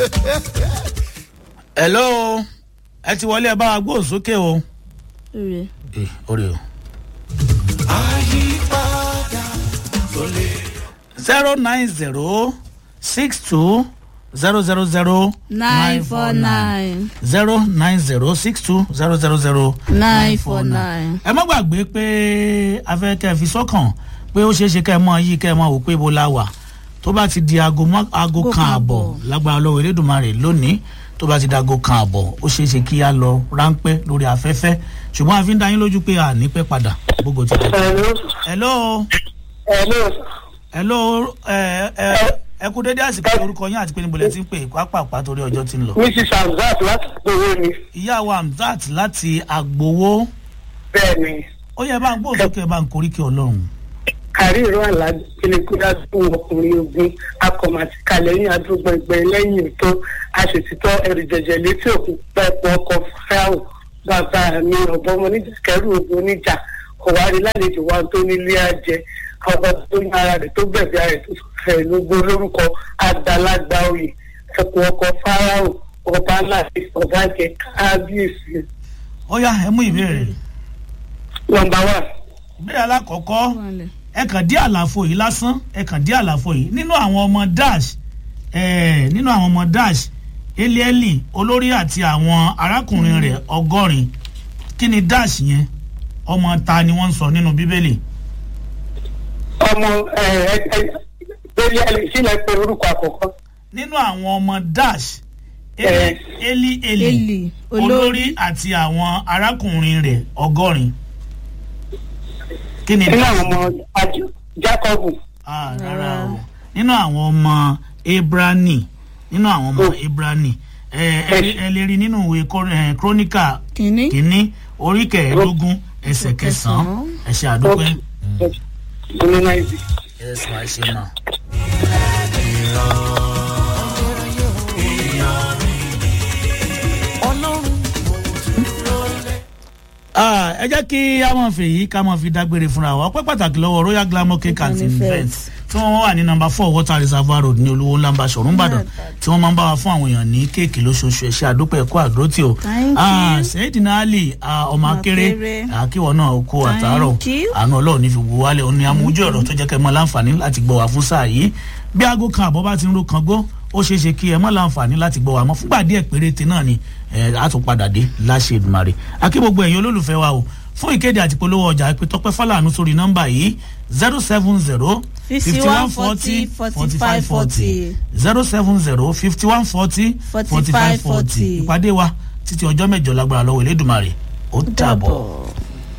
hello ẹ ti wọlé ẹ bá wa gbóhùn sókè o. Ire. ẹ orí o. zero nine zero six two zero zero zero nine four nine zero nine zero six two zero zero zero nine four nine. ẹ má gbàgbé pé afẹ́ kẹ́ ẹ fi sọ́kàn pé ó ṣeé ṣe kẹ́ ẹ mọ yí kẹ́ ẹ mọ wò pé ibo la wà tó bá ti di aago mọ́ aago kan àbọ̀ lágbára lọ́wọ́ elédùnmarè lónìí tó bá ti di aago kan àbọ̀ ó ṣeé ṣe kí á lọ ráńpẹ́ lórí afẹ́fẹ́ ṣùgbọ́n a fi ń dá yín lójú pé a ní pẹ́ padà gbogbo ti tẹ̀. Hello. hello Hello. hello ẹ ẹ ẹ kú dédé àsìkò orúkọ yín àti pé níbo lẹ ti ń pè pápápá torí ọjọ́ ti ń lọ. Mrs. Hamzat láti gbowó ni. ìyá wa Hamzat láti agbowó Bẹ́ẹ̀ni, ó yẹ bá ń gbóhùn sókè bá ń koríkì ọlọ́run. Kàrí ìró àlàdé Kílíkúdá fún ọkùnrin ogun akọ̀mọ̀tì kalẹ̀ ní àdúgbò ẹgbẹ́ lẹ́yìn tó aṣètìtọ́ ẹrù jẹjẹ létí òkú pẹ́pọ̀ ọkọ̀ fáwọ̀ bàbá mi ọ̀bọ̀n ọmọ níjà kẹrù ogun oníjà kọ̀wárí lálejò wa tó nílé àjẹ ọba tó ní ara rẹ̀ tó gbẹ̀bí ara rẹ̀ tó fẹ̀ lógbó lórúkọ àgbàlagbà oyè ẹ̀kọ́ ọkọ̀ fáráwọ̀ ọba ńlá ọba jẹ kábíyèsí ó yá ẹ mú ìbéèrè. nọmba one. ìbéèrè alákọ̀ọ́kọ́ Wálẹ̀. ẹ kàn dí àlàfo yìí lásán ẹ kàn dí àlàfo yìí nínú àwọn ọmọ dash eh, nínú àwọn ọmọ dash elieli olórí àti àwọn arákùnrin rẹ̀ ọgọ́rin kí ni dash yẹn ọmọ ta ni wọ́n ń sọ nínú bíbélì ọmọ ẹ ẹ ẹ lórí ẹlẹ sílẹ pé orúkọ àkọ́kọ́ nínú àwọn ọmọ dash Eh. eli eli eli Eli olórí olórí àti àwọn arákùnrin rẹ̀ ọgọ́rin kí ni nínú dash àwọn ọmọ àjọ jacob Ah, rárá o nínú àwọn ọmọ ebrani nínú àwọn ọmọ ebrani ẹ ẹ rí- ẹ lè rí nínú ìwé Kó- eh, króníkà kínní kínní orí kẹẹ̀ẹ́dógún ẹsẹ̀ kẹsàn-án ẹsẹ̀ àdúpẹ́. nínú náìjí. yes ma ṣe náà. Ah, ẹ jẹ́ kí a máa fi èyí ká máa fi dágbére fúnra wa ọpẹ́ pàtàkì lọ́wọ́ royal glamour cake and events tí wọ́n wà ní nọmba four water reservoir road ní olówó ńlámbà ṣọ̀rún ìbàdàn tí wọ́n máa ń bá wa fún àwọn èèyàn ní kéèkì lóṣooṣù ẹ̀ṣẹ́ àdópẹ́ ẹ̀kọ́ àdótì o Thank Ah, you. sẹ́yìdìnà ali ah, ọmọ akéré Akéré. àkíwọ̀ náà kó Thank àtàárọ̀ you. àánú ọlọ́run ní fi wò wálé òun ni amójú ọ̀rọ̀ tó jẹ́ kẹ́ ẹ mọ́ láǹfààní láti gbọ́ wá fún sáà yìí bí aago kan àbọ̀ bá ti ń ro kan gbó ó ṣeé ṣe kí ẹ mọ́ láǹfààní láti gbọ́ wá mọ́ fúngbà díẹ̀ péréte náà ni ẹ á tún padà dé láṣẹ ìdùmarè akí gbogbo ẹ̀yin olólùfẹ́ wa o fún ìkéde àti polówó ọjà pé tọpẹ́ fọláàánú sórí nọ́mbà yìí zero seven zero fifty one forty forty five forty zero seven zero fifty one forty forty five forty ìpàdé wa títí ọjọ́ mẹ́jọ lágbára lọ́wọ́ elédùmarè ó dàbọ̀.